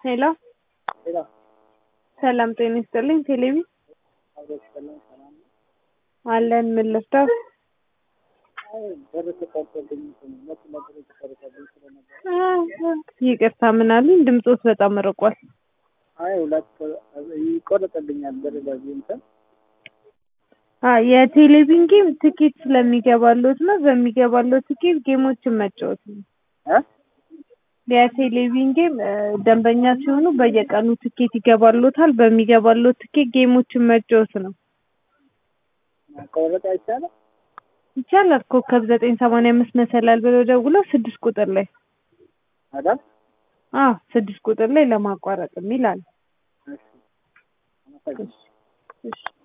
ሄሎ ሄሎ ሰላም ጤና ይስጥልኝ። ቴሌቪ አብሮች ሰላም ሰላም ነው። አለን። ምን ልርዳው? አይ በር ተቆርጦብኝ እኮ ነው። ሁለት ነገር ተቆርጦብኝ ስለነበር ይቅርታ ምን አሉኝ? ድምፆት በጣም ርቋል። አይ ሁለት ይቆረጥብኛል በር በዚህ እንትን አ የቴሌቪዥን ጌም ትኬት ስለሚገባሎት ነው። በሚገባሎት ትኬት ጌሞችን መጫወት ነው። እ የቴሌቪዥን ጌም እ ደንበኛ ሲሆኑ በየቀኑ ትኬት ይገባሎታል። በሚገባሎት ትኬት ጌሞችን መጫወት ነው። መቆረጥ አይቻልም። ይቻላል። ኮከብ ዘጠኝ ሰማንያ አምስት መሰላል ብለው ደውለው ስድስት ቁጥር ላይ አይደል? አዎ ስድስት ቁጥር ላይ ለማቋረጥ የሚል አለ። እሺ አመሰግናለሁ። እሺ